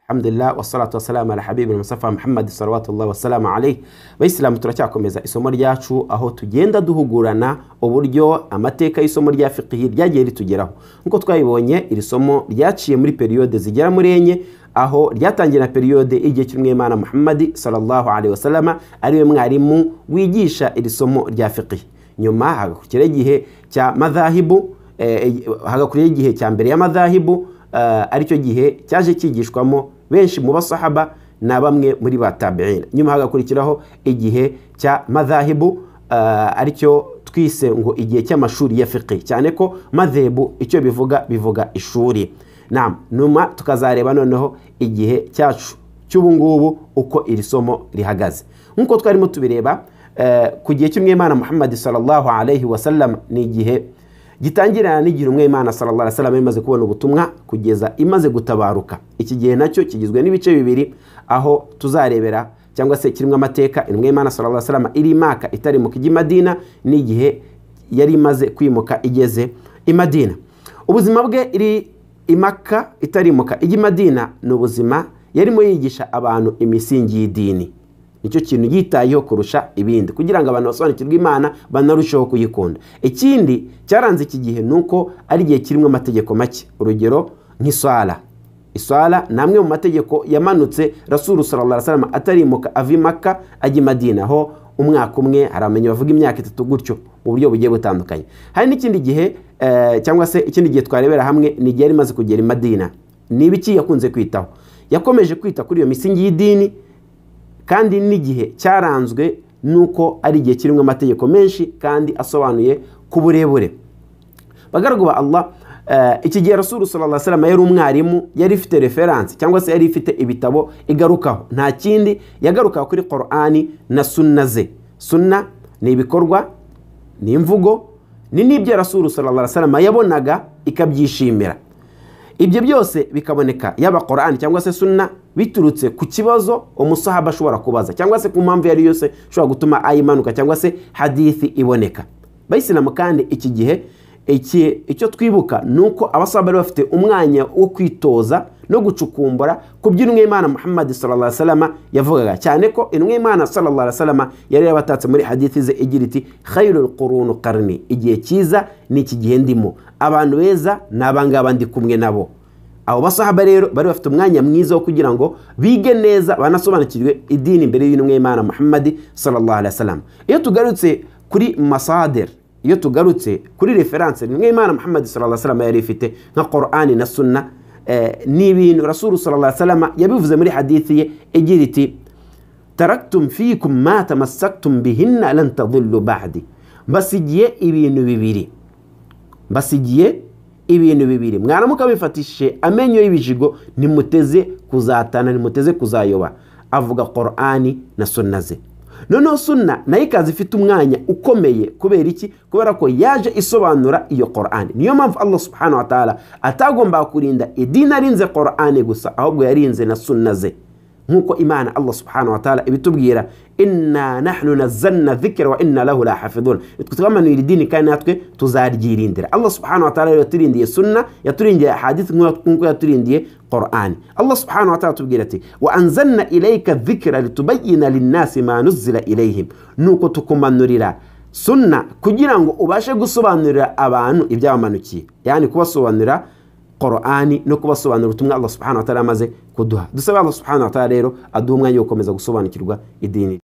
الحمد لله والصلاة والسلام على حبيب المصطفى محمد صلوات الله والسلام عليه bayisilamu turacyakomeza isomo ryacu aho tugenda duhugurana uburyo amateka y'isomo rya fiqhi ryagiye ritugeraho nk'uko twabibonye iri somo ryaciye muri periyode zigera muri enye aho ryatangiye na periyode y'igihe cy'umwimana muhammadi sallallahu alaihi wasallama ariwe mwarimu wigisha iri somo rya fiqhi nyuma hagakurikiraho igihe cya madhahibu eh, hagakurikiraho igihe cya mbere ya madhahibu eh, aricyo gihe cyaje cyigishwamo benshi mu basahaba na bamwe muri ba tabi'ina nyuma hagakurikiraho igihe cya madhahibu eh, aricyo twise ngo igihe cy'amashuri ya fiqhi cyane ko madhebu icyo bivuga bivuga ishuri nam numa tukazareba noneho igihe cyacu cy'ubungubu uko iri somo rihagaze nk'uko twarimo tubireba eh, ku gihe cy'umwimana muhammadi sallallahu alaihi wasallam ni igihe gitangirana n'igihe umwimana sallallahu alaihi wasallam imaze kubona ubutumwa kugeza imaze gutabaruka iki gihe nacyo kigizwe n'ibice bibiri aho tuzarebera cyangwa se kirimo amateka intumwa sallallahu alaihi wasallam iri imaka itarimuka ijya i madina n'igihe yari imaze kwimuka igeze i madina ubuzima bwe iri imaka itarimuka ijya i madina ni ubuzima yarimo yigisha abantu imisingi y'idini nicyo kintu yitayeho kurusha ibindi kugira ngo abantu basobanukirwe imana banarusheho kuyikunda ikindi cyaranze iki gihe ni uko ari igihe kirimo amategeko make urugero nk'iswara iswara ni amwe mu mategeko yamanutse rasuru sallallahu alaihi wasallam atarimuka ava imaka ajya i madina aho umwaka umwe hari abamenyi bavuga imyaka itatu gutyo mu buryo bugiye butandukanye hari n'ikindi gihe cyangwa se ikindi gihe twarebera hamwe ni igihe yari imaze kugera i madina ni ibiki yakunze kwitaho yakomeje kwita kuri iyo misingi y'idini kandi n'igihe cyaranzwe n'uko ari igihe kirimo amategeko menshi kandi asobanuye ku burebure bagaragu ba Allah iki gihe rasuru sallallahu alaihi wasallam yari umwarimu yari ifite referanse cyangwa se yari ifite ibitabo igarukaho nta kindi yagarukaho kuri Qur'ani na sunna ze sunna ni ibikorwa ni imvugo ni n'ibyo rasuru sallallahu alaihi wasallam yabonaga ikabyishimira ibyo byose bikaboneka yaba Qur'ani cyangwa se sunna biturutse ku kibazo umusahaba ashobora kubaza cyangwa se ku mpamvu yari yose ishobora gutuma ayimanuka cyangwa se hadithi iboneka bayisilamu kandi iki gihe icyo twibuka ni uko abasaba bari bafite umwanya wo kwitoza no gucukumbura ku by'intumwimana muhammad salama yavugaga cyane ko intumwimana salama yari yarabatatse muri hadithi ze igira iti khayirul kurunu karni igihe cyiza ni iki gihe ndimo abantu beza ni abangaba ndi kumwe nabo abo basahaba rero bari bafite umwanya mwiza wo kugira ngo bige neza banasobanukirwe idini imbere y'intumwimana muhammad salama iyo tugarutse kuri masader iyo tugarutse kuri referanse nimwe imana muhammad salama yari ifite nka Qur'ani na sunna ni ibintu rasuru salama yabivuze muri hadithi ye igira iti taraktum fikum ma tamassaktum bihinna lan tadhillu ba'di mbasigiye ibintu bibiri mbasigiye ibintu bibiri mwaramuka bifatishije amenyo y'ibijigo nimuteze kuzatana nimuteze kuzayoba avuga Qur'ani na sunna ze noneho sunna nayo ikaza ifite umwanya ukomeye kubera iki kubera ko yaje isobanura iyo Qur'ani niyo mpamvu Allah subhanahu wa ta'ala atagomba kurinda idini arinze Qur'ani gusa ahubwo yarinze na sunna ze nk'uko imana Allah subhanahu wa ta'ala ibitubwira inna nahnu nazzalna dhikra wa inna lahu lahafidhun nitwe twamanuye idini kandi natwe tuzaryirindira Allah subhanahu wa ta'ala yaturindiye sunna yaturindiye hadith nk'uko yaturindiye Qur'an Allah subhanahu wa ta'ala tubwira ati wa anzalna ilayka dhikra litubayyana lin-nasi ma nuzila ilayhim nuko tukumanurira sunna kugira ngo ubashe gusobanurira abantu ibyabamanukiye yani kubasobanurira Qur'ani no kubasobanurira ubutumwa Allah subhanahu wa ta'ala amaze kuduha dusabe Allah subhanahu wa ta'ala rero aduha umwanya wo gukomeza gusobanukirwa idini